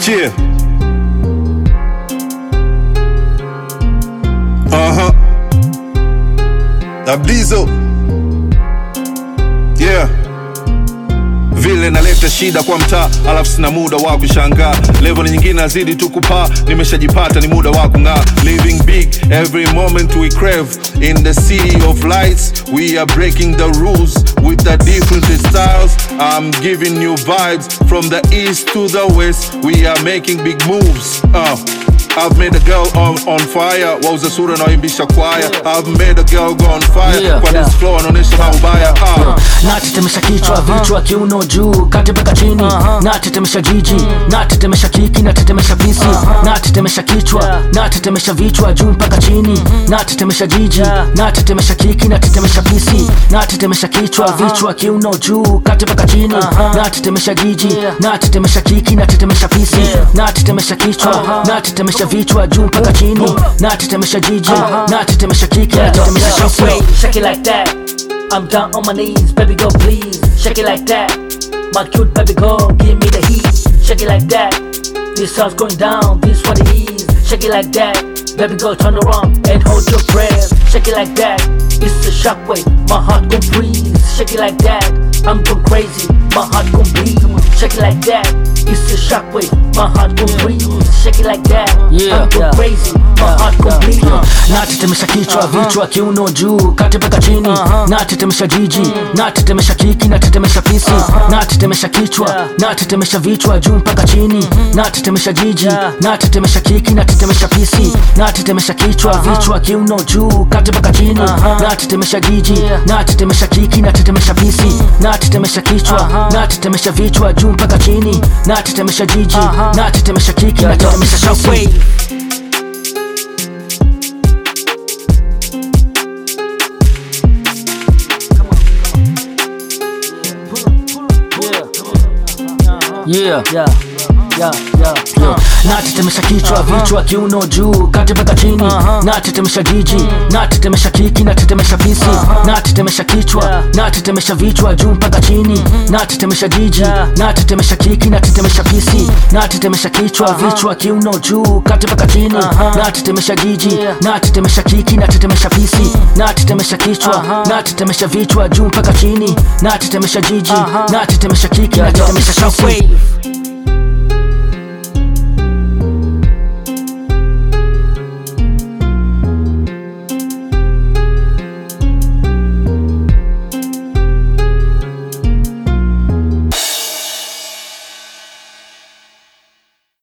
Yeah. Uh-huh. Dablizo. Yeah. Vile naleta shida kwa mtaa, alafu sina muda wa kushangaa. Level nyingine nazidi tu kupaa, nimeshajipata ni muda wa kung'aa. Living big, every moment we crave. In the city of lights, we are breaking the rules with the different styles. I'm giving you vibes from the east to the west. We are making big moves. Uh. I've made a girl on, on fire wauza sura naoimbisha kwaya I've made a girl go on fire Yeah, kwa yeah. this flow anaonyesha maubaya ah. natetemesha kichwa vichwa kiuno juu kati mpaka chini natetemesha jiji natetemesha kiki natetemesha pisi natetemesha kichwa natetemesha vichwa juu mpaka chini natetemesha jiji natetemesha kiki natetemesha pisi natetemesha kichwa vichwa kiuno juu kati mpaka chini natetemesha jiji natetemesha kiki natetemesha pisi natetemesha kichwa natetemesha vichwa juu mpaka chini natetemesha jiji natetemesha kiki natetemesha pisi Shake it like that. I'm down on my knees, baby girl, please. Shake it like that. My cute baby girl, give me the heat. Shake it like that. This song's going down, this what it is. Shake it like that. Baby girl, turn around and hold your breath. Shake it like that. It's a shockwave, my heart gon' freeze. Shake it like that. I'm going crazy, my heart gon' bleed. Shake it like that. It's a shockwave, my heart gon' freeze. Shake it like that. Yeah, I'm going yeah. crazy, my heart gon' bleed. natetemesha kichwa vichwa kiuno juu kati mpaka chini natetemesha jiji natetemesha kiki natetemesha pisi natetemesha kichwa natetemesha vichwa juu mpaka chini natetemesha jiji natetemesha kiki natetemesha pisi natetemesha kichwa vichwa kiuno juu kati mpaka chini natetemesha jiji natetemesha kiki natetemesha pisi natetemesha kichwa natetemesha vichwa juu mpaka chini natetemesha jiji natetemesha kiki natetemesha pisi Yeah. Yeah, yeah, yeah, yeah. natetemesha kichwa vichwa kiuno juu kati mpaka chini natetemesha jiji natetemesha kiki natetemesha pisi natetemesha kichwa natetemesha vichwa juu mpaka chini natetemesha jiji natetemesha kiki natetemesha pisi natetemesha kichwa vichwa kiuno juu kati mpaka chini natetemesha jiji natetemesha kiki natetemesha pisi natetemesha kichwa natetemesha vichwa juu mpaka chini natetemesha jiji natetemesha kiki natetemesha pisi Shockwave.